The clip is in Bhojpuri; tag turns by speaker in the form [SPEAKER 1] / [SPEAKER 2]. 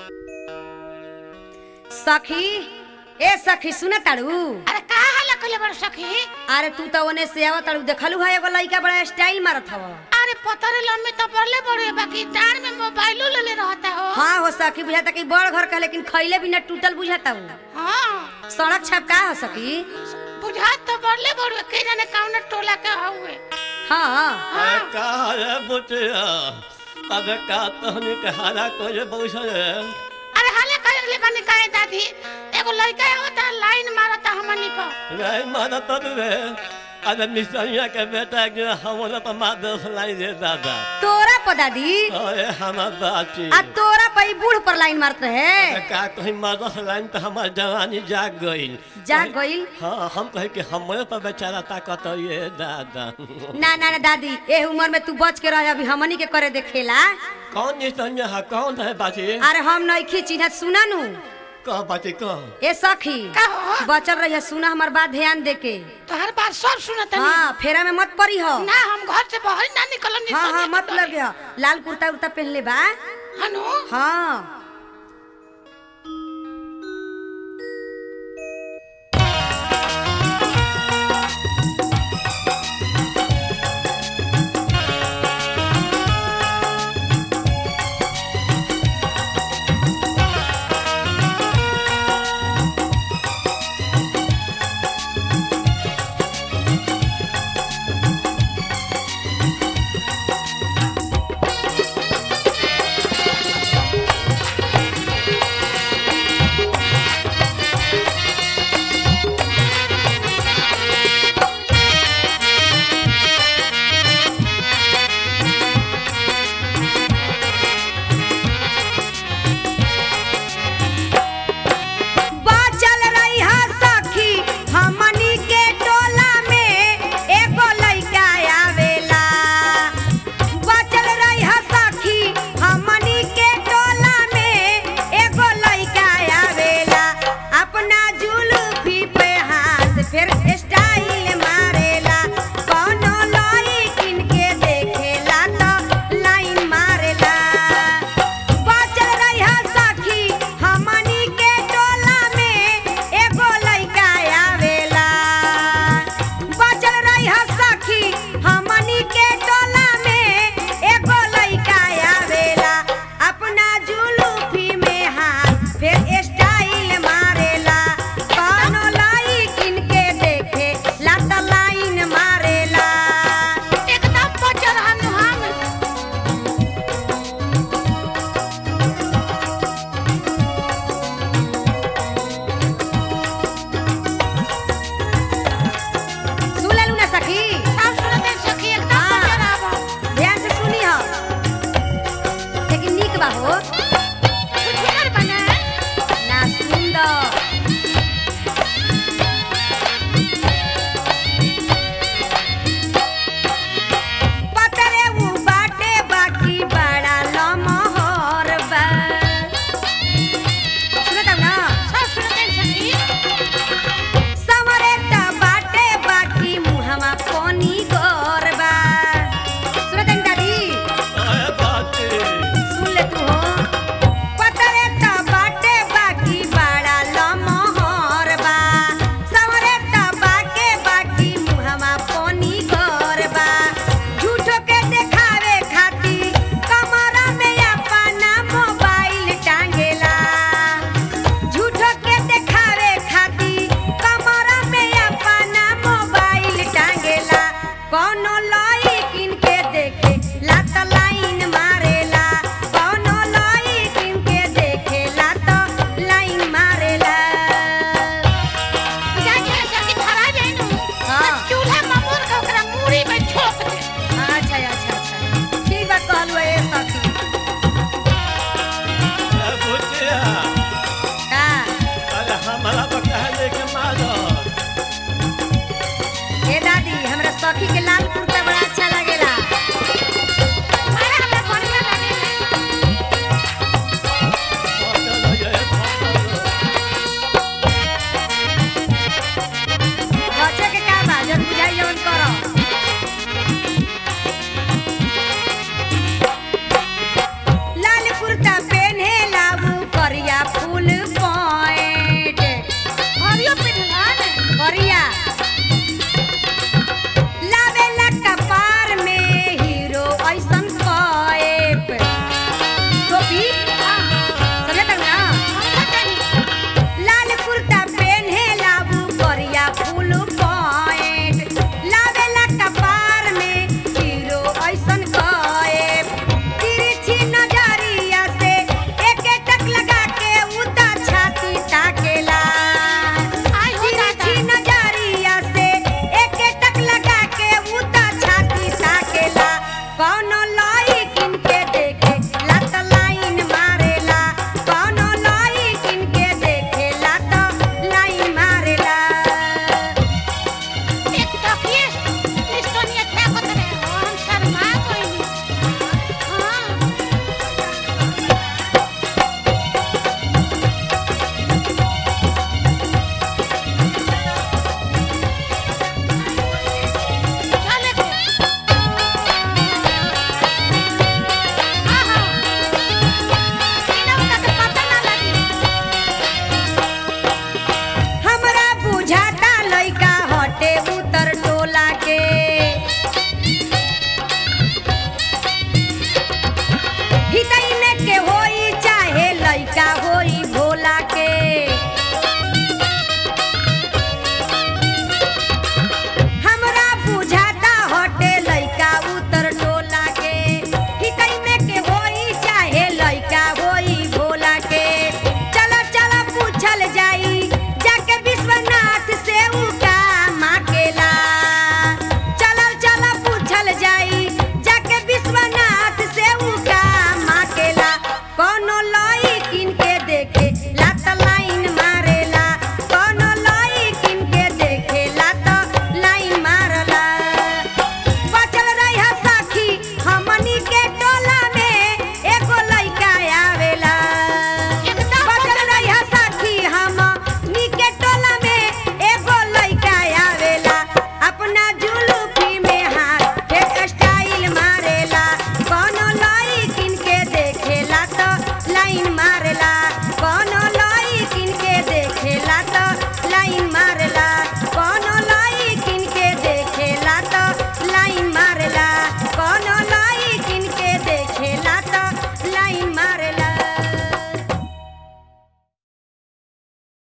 [SPEAKER 1] सखी ए सखी सुन ताड़ू
[SPEAKER 2] अरे का हाल कइले बड़ सखी
[SPEAKER 1] अरे तू तो ओने से आवत ताड़ू देखलू है एगो लइका बड़ा स्टाइल मारत हव
[SPEAKER 2] अरे पतरे लम्बी तो पड़ले बड़े बाकी डांड में मोबाइलो ले ले रहता हो
[SPEAKER 1] हाँ हो सखी बुझाता कि बड़ घर का लेकिन खैले बिना टूटल बुझाता हूँ
[SPEAKER 2] हाँ
[SPEAKER 1] सड़क छपका हो सखी
[SPEAKER 2] बुझात तो बड़ले बड़े के जाने कौन टोला के हुए
[SPEAKER 1] हाँ
[SPEAKER 3] अरे का रे बुटिया अबे का तहनी के हारा कोई बौसल
[SPEAKER 2] अरे हाले कइले बनी काहे दादी एगो लड़का होता लाइन मारता हमनी पर
[SPEAKER 3] रे माना तो रे अरे मिसरिया के बेटा के हमला पर मार दस लाई दे दादा
[SPEAKER 1] तोरा पदा दी
[SPEAKER 3] अरे हमार बाची
[SPEAKER 1] आ तोरा पई बूढ़ पर लाइन मारत रहे
[SPEAKER 3] अरे का कहीं मार दस लाइन तो हमार जवानी जाग गई
[SPEAKER 1] जा गइल
[SPEAKER 3] हाँ हम कहे कि हमरे पर बेचारा ताकत ये दादा
[SPEAKER 1] ना ना ना दादी ए उम्र में तू बच के रह अभी हमनी के करे देखेला
[SPEAKER 3] कौन मिसरिया है कौन है बाची
[SPEAKER 1] अरे हम नइखी चिन्हत सुना नु
[SPEAKER 3] कह बाची कह
[SPEAKER 1] ए सखी
[SPEAKER 2] का हो
[SPEAKER 1] बचल रहिया सुना हमार बात ध्यान दे के
[SPEAKER 2] तो हर बात सब सुनत नहीं
[SPEAKER 1] हाँ फेरा में मत पड़ी हो
[SPEAKER 2] ना हम घर से बाहर ना निकलम नहीं
[SPEAKER 1] हाँ
[SPEAKER 2] तो
[SPEAKER 1] हाँ
[SPEAKER 2] नहीं
[SPEAKER 1] मत
[SPEAKER 2] तो
[SPEAKER 1] लगे हो लाल कुर्ता उर्ता पहन ले बा
[SPEAKER 2] हनु
[SPEAKER 1] हाँ बाचल रही हा सखी हमनी के टोला में एगो लइका आवेला बाचल रही हा सखी हमनी के टोला में एगो लइका आवेला अपना जुल्फी पे हाथ फिर स्टाइल मारेला कौनो लइकिन के देखेला तो लाइन मारेला बाचल रहिया सखी हमनी के टोला में एगो लइका आवेला बाचल रहिया सखी हमनी के टोला में एगो लइका आवेला अपना जुलूफी में हाथ फिर स्टाइल मारेला कौनो लइकिन के देखे लात लाइन मारेला
[SPEAKER 2] एकदम बचल हनु हम
[SPEAKER 1] सुन लेलू ना सखी
[SPEAKER 2] सब सुनत है सखी एकदम
[SPEAKER 1] हाँ।
[SPEAKER 2] बचल आवा
[SPEAKER 1] ध्यान से सुनी हो लेकिन नीक बा हो